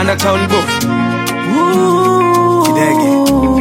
mwana town boy Kidege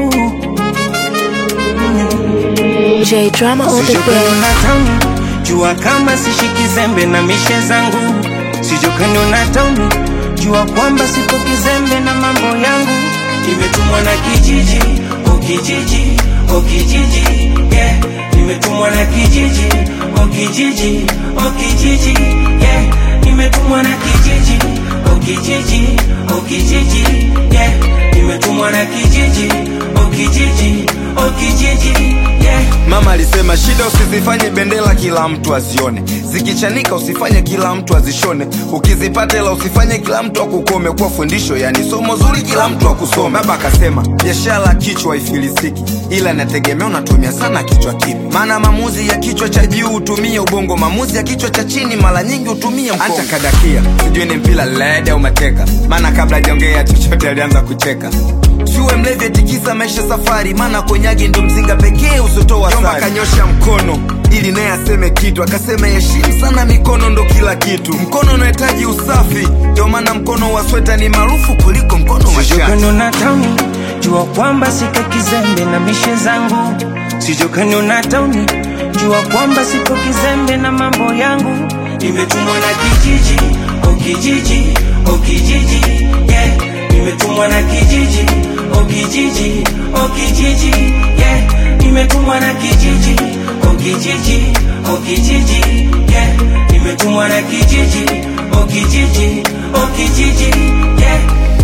J Drama on the Sijokani beat. na tauni jua kama sishiki zembe na mishe zangu sijokani na tauni jua kwamba sipo kizembe na mambo yangu nimetumwa na kijiji o kijiji o kijiji yeah. nimetumwa na kijiji o kijiji o kijiji yeah. nimetumwa na kijiji o kijiji o kijiji yeah. nimetumwa na kijiji o kijiji o kijiji yeah. Mama alisema shida usizifanye bendera kila mtu azione, zikichanika usifanye kila mtu azishone, ukizipata ila usifanye kila mtu akukome. Kwa fundisho yani somo zuri kila mtu akusome. Baba akasema biashara kichwa haifilisiki, ila inategemea unatumia sana kichwa kipi. Maana maamuzi ya kichwa cha juu hutumia ubongo, maamuzi ya kichwa cha chini mara nyingi hutumia mkono. Acha kadakia, sijui ni mpira led au mateka, maana kabla hajaongea chochote alianza kucheka. Usiwe mlevi atikisa maisha safari, maana konyagi ndo mzinga pekee usotoa Jomba kanyosha mkono ili naye aseme kitu, akasema heshimu sana mikono, ndo kila kitu. Mkono unahitaji usafi, ndio maana mkono wa sweta ni maarufu kuliko mkono wa shati. sijokano na tauni jua kwamba siko kizembe na mishe zangu sijokano na tauni jua kwamba siko kizembe na mambo yangu nimetumwa na kijiji o kijiji o kijiji yeah. nimetumwa na kijiji o kijiji o kijiji yeah. nimetumwa na kijiji o kijiji o kijiji yeah. nimetumwa na kijiji o kijiji o kijiji yeah.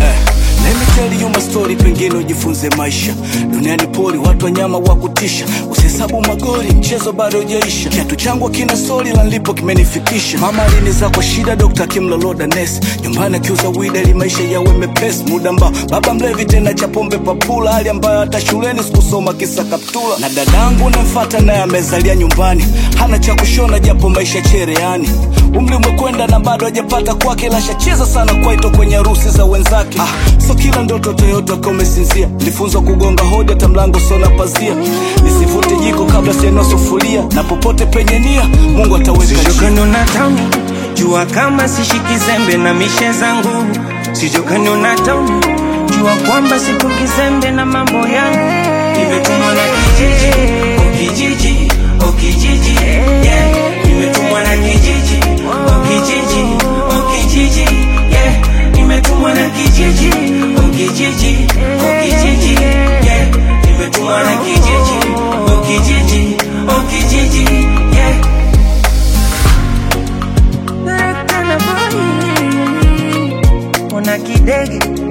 Let me tell you my story, pengine ujifunze maisha. Duniani poli, watu wanyama wa kutisha, usihesabu magori, mchezo bado hujaisha. Kiatu changu kina soli la nilipo kimenifikisha. Mama aliniza kwa shida, dokta akimloloda nesi. Nyumbani akiuza wida ili maisha yawe mepesi. Muda ambao baba mlevi tena cha pombe papula, hali ambayo hata shuleni sikusoma kisa kaptula. Na dadangu namfata naye amezalia nyumbani, hana cha kushona japo maisha chereani. Umri umekwenda na bado hajapata kwake, lashacheza sana kwaito kwenye harusi za wenzake. Ah, so kila ndoto Toyota kama umesinzia. Nilifunzwa kugonga hodi hata mlango sona pazia, nisivute jiko kabla sienua sufuria, na popote penye nia Mungu ataweka njia. sijokano na tauni jua kama sishiki zembe na mishe zangu sijokano na tauni jua kwamba sipo kizembe na mambo yangu nimetumwa na kijiji o kijiji o kijiji yeah. nimetumwa na kijiji o kijiji o kijiji yeah. nimetumwa na kijiji o kijiji o kijiji yeah. nimetumwa na kijiji o kijiji o kijiji yeah. Kana boy, una kidege